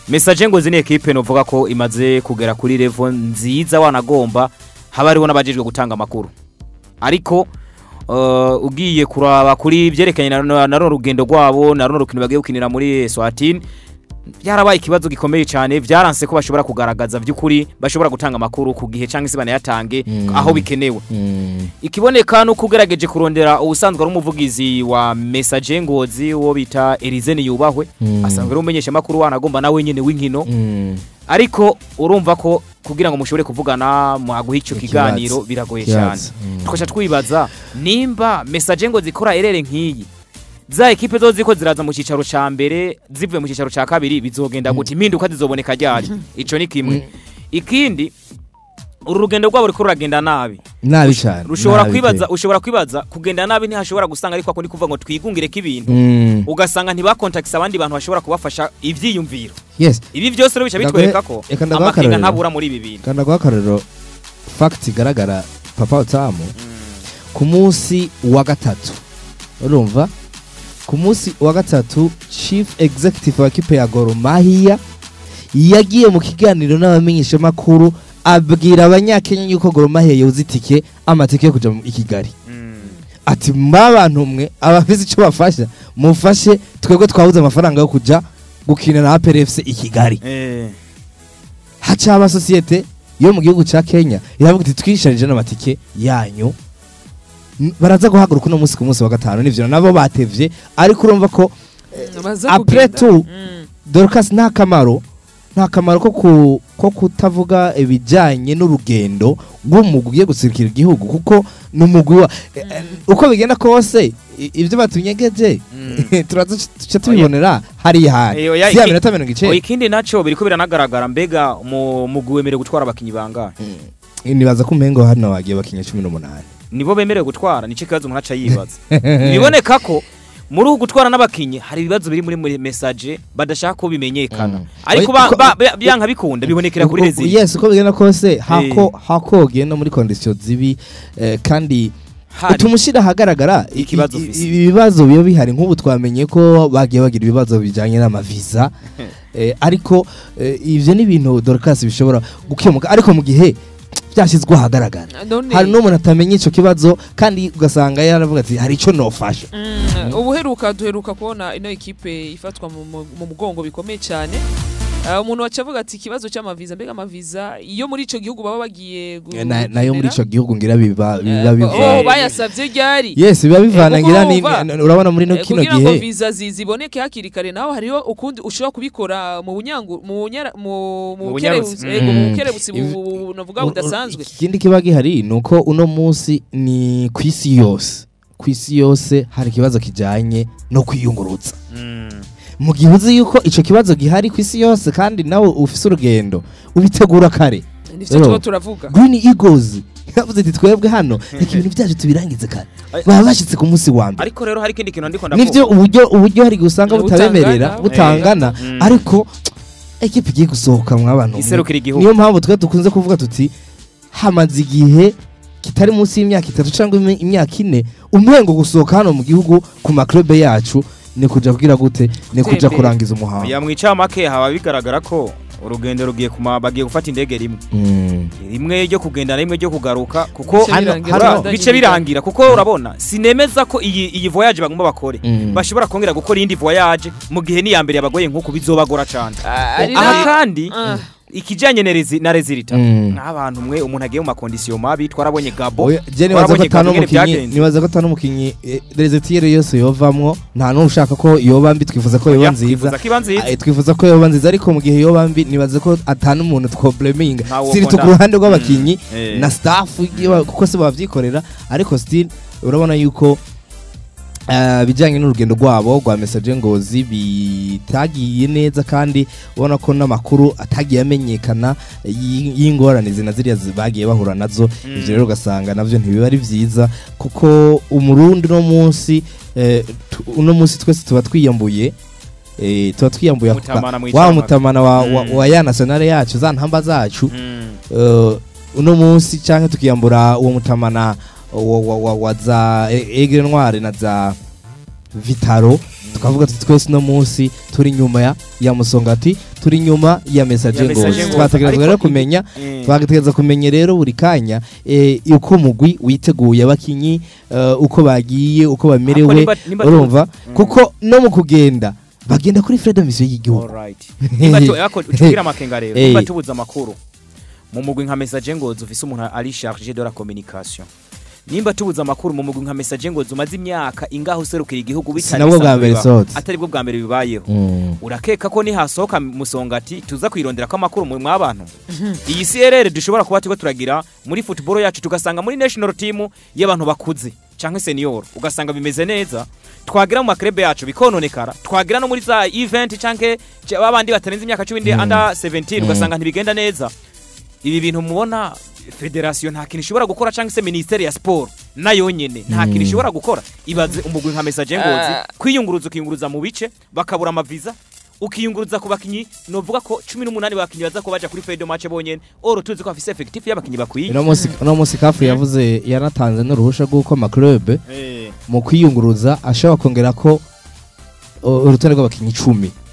message ngo zini equipe novuga ko imaze kugera kuri level nziza wanagomba haba hariho n'abajejwe gutanga amakuru ariko uh, ugiye kuraba kuri byerekanye na, na, na runo rugendo rwabo na runo rukino bagiye gukinira muri Swatini byarabaye ikibazo gikomeye cyane byaranse ko bashobora kugaragaza by'ukuri bashobora gutanga amakuru ku gihe cyangwa se banayatange Mm. aho bikenewe Mm. ikiboneka nuko ugerageje kurondera ubusanzwe ari umuvugizi wa message ngozi uwo bita Elize yubahwe Mm. asanzwe ari umumenyesha makuru wanagomba nawe nyene w'inkino Mm. ariko urumva ko kugira ngo mushobore kuvugana mwaguha icyo Ikibazo. kiganiro biragoye cyane Kibazo. Mm. tukajya twibaza nimba message ngo zikora erere nk'iyi za ekipe zo ziko ziraza mu cyicaro cya mbere zivuye mu cyicaro cya kabiri bizogenda gute impinduka zizoboneka ryari icyo ni kimwe ikindi uru rugendo rwabo ruriko ruragenda nabi nabi cyane rushobora nabi kwibaza pe. ushobora kwibaza kugenda nabi ntihashobora gusanga ariko ako ni kuvuga ngo twigungire k'ibintu Mm. ugasanga ntibakontakisa abandi bantu bashobora kubafasha ivyiyumviro yes ibi byose rero bica Ndaguhe- bitwereka ko reka ndaguhe amakenga akarorero. ntabura muri ibi bintu kandi guha akarorero fagiti igaragara papa utamu ku munsi wa gatatu urumva ku munsi wa gatatu chief executive wa kipe ya Gor Mahia yagiye mu kiganiro n'abamenyeshamakuru abwira abanyakenya yuko Gor Mahia yoza itike amatike yo kuja mu- i Kigali ati mwabantu mwe abafite icyo bafasha mufashe twebwe twabuze amafaranga yo kuja gukina na APR FC i Kigali Eh, haca amasosiyete yo mu gihugu ca Kenya iravuga iti twisharije n'amatike yanyu N- baraza guhaguruka uno munsi ku munsi wa gatanu nivyo nabo batevye ariko urumva ko baza après kugenda. tout Mm. Dorcas nta kamaro nta kamaro ko ku, ko kutavuga ibijanye n'urugendo rw'umugwi ugiye gusirikira igihugu kuko ni umugwi wa eh, eh, uko bigenda kose i- ivyo batunyegeje turaza tuca tubibonera hariya hari Eh, oya, si ya iki- minota mirongo oya, icenda ikindi naco biriko biranagaragara mbega mu mugwi wemerewe gutwara abakinyi bangahe nibaza ko umengo hano wagiye bakinya cumi n'umunani nibo bemerewe gutwara nico kibazo umuntu aca yibaza biboneka ko muri uku gutwara n'abakinyi hari ibibazo biri muri muri message badashaka ko bimenyekana Mm. ariko Oya, ba- ko- ba- ba- byanka bikunda bibonekera kuri Uko- rezili yes uko bigenda kose hako hako ugenda muri condition zibi eh, kandi hari tumushyira ahagaragara i- Ikibazo i- ufise. ibibazo biba bihari nk'ubu twamenye ko bagiye bagira ibibazo bijyanye n'amaviza eh, ariko eh, ivyo ni ibintu Dorcas bishobora gukemuka ariko mu gihe byashyizwe ahagaragara none hari n'umuntu atamenya ico kibazo kandi ugasanga yaravuga ati hari ico nofasha Mm, ubuheruka duheruka kubona ino ekipe ifatwa mu mu- mu mugongo bikomeye cyane Ah, umuntu waca avuga ati ikibazo cy'amaviza mbega amaviza iyo muri ico gihugu baba bagiye gu- Na- nayo muri gukenera? ico gihugu ngira biba biba Eh, biva oh bayasavye ryari yes biba bivana Eh, kuko ngira ni urumva, ni- urabona muri no Eh, kino kugira ngo gihe viza zi- ziboneke hakiri kare naho hariho ukundi ushobora kubikora mu bunyangu mu bunyara- mu mu Mu bukerebutsi bunyarutsi. yego mu Mm. bukerebutsi bu- Iv- bu- bu- navuga Ur- ur- budasanzwe ikindi kiba gihari ni uko uno munsi ni ku isi yose ku isi yose hari ikibazo kijyanye no kwiyungurutsa Mm. mu gihe uzi yuko icyo kibazo gihari ku isi yose kandi nawe ufise urugendo ubitegura kare nivyo Rero, tuba turavuga green eagles yavuze ati twebwe hano reka ibintu byacu tubirangize kare Ay- baba bashyitse ku munsi wa mbere ariko rero hari ikindi kintu ndiko nivyo uburyo uburyo hari igihe usanga Eh, butabemerera butangana. butangana Mm. ariko ekipa igiye gusohoka mw'abantu iserukira igihugu niyo mpamvu twe dukunze kuvuga tuti hamaze igihe kitari munsi y'imyaka itatu cyangwa imi- imyaka ine umwengo gusohoka hano mu gihugu ku maklube yacu ni kuja kugira gute ni kuja Gutembera. kurangiza umuhango ya mwicamake haba bigaragara ko urugendo rugiye kuma bagiye gufata indege rimwe Mm. rimwe ryo kugendana rimwe ryo kugaruka kuko Bice hano- birangira, hano- babandanye bice biga. birangira kuko urabona sinemeza ko iyi iyi voyage bagomba bakore Mm. bashobora kongera gukora iyindi voyage mu gihe n'iya mbere yabagoye nk'uko bizobagora cyane Ah, ari aha na- kandi Ah, ikijyanye na rezi- na rezilita Mm. nk'abantu mwe umuntu agiye mu makondisiyo mabi twarabonye gabo Oya, je nibaza ko Warabonye atanu Gabriel umukinyi byagenze. nibaza ko atanu umukinyi eh, rezetiere yose yovamwo nta n'umwe ushaka ko yoba mbi twifuza ko yoba Oya, nziza twifuza ko iba nziza Ah, twifuza ko yoba nziza ariko mu gihe yoba mbi nibaza ko atanu umuntu twobleminga Ntawo siritu ku ukunda. ruhande rw'abakinyi Mm. Eh. na staff igiye- kuko se babyikorera ariko still urabona yuko eh, bijyanye n'urugendo rwabo rwa message ngozi bitagiye neza kandi ubona ko n'amakuru atagiye amenyekana y- y'ingorane zina ziriya zi- bagiye bahura nazo Mm. ivyo rero ugasanga navyo ntibiba ari vyiza kuko umurundi uno munsi eh, tu- uno munsi twese tuba twiyambuye eh, tuba twiyambuye ako ka- Mutamana wa mwicamake. mutamana wa, wa, Mm. wa ya nationale yacu za ntamba zacu Mm. uh, uno munsi canke tukiyambura uwo mutamana wa, wa, wa, wa za E- egre noire na za vitaro tukavuga tuti twese uno munsi turi nyuma ya ya musongati turi nyuma ya message Ya Messager ngozi Ngozi. twategerezwa rero Ariko kumenya Eh. bagategereza kumenya rero buri kanya eh, uko mugwi witeguye abakinyi eh, uko bagiye uko Ako bamerewe nimba- nimba- urumva Mm. kuko no mu kugenda bagenda kuri freedom mission y'igihugu Alright. Nimba tu- yako tugira amakenga rero Eh. nimba tubuza amakuru mu mugwi nka message ngozi ufise umuntu ari chargé de la communication nimba tubuza amakuru mu mugwi nka message ngozi umaze imyaka ingaho userukira igihugu bitari Sinabwo bwa bisanzwe mbere bibaho. sohotse. atari bwo bwa mbere bibayeho Mm. urakeka ko nihasohoka musongati tuza kwirondera ko amakuru mu mw'abantu iyi CRR dushobora kuba turiko turagira muri football yacu tugasanga muri national team y'abantu bakuze canke senior ugasanga bimeze neza twagira mu makrebe yacu bikononekara twagira no muri za event canke ca- babandi batarenze imyaka 10 Mm. under 17 Mm. ugasanga ntibigenda neza ibi bintu mubona federation nta kintu ishobora gukora canke se ministeri ya sport nayo nyene nta Mm. kintu ishobora gukora ibaze umugwi nka message ngozi Ah. kwiyunguruza ukiyunguruza mu bice bakabura amaviza ukiyunguruza ku bakinyi novuga ko 18 bakinyi baza ko baja kuri Fredo match bonyene oro tuzi ko afise effective y'abakinyi bakwiye uno munsi uno munsi kafu yavuze yanatanze n'uruhusha rw'uko amaklube Eh. mu kwiyunguruza ashobora kongera ko uh, urutonde rw'abakinnyi icumi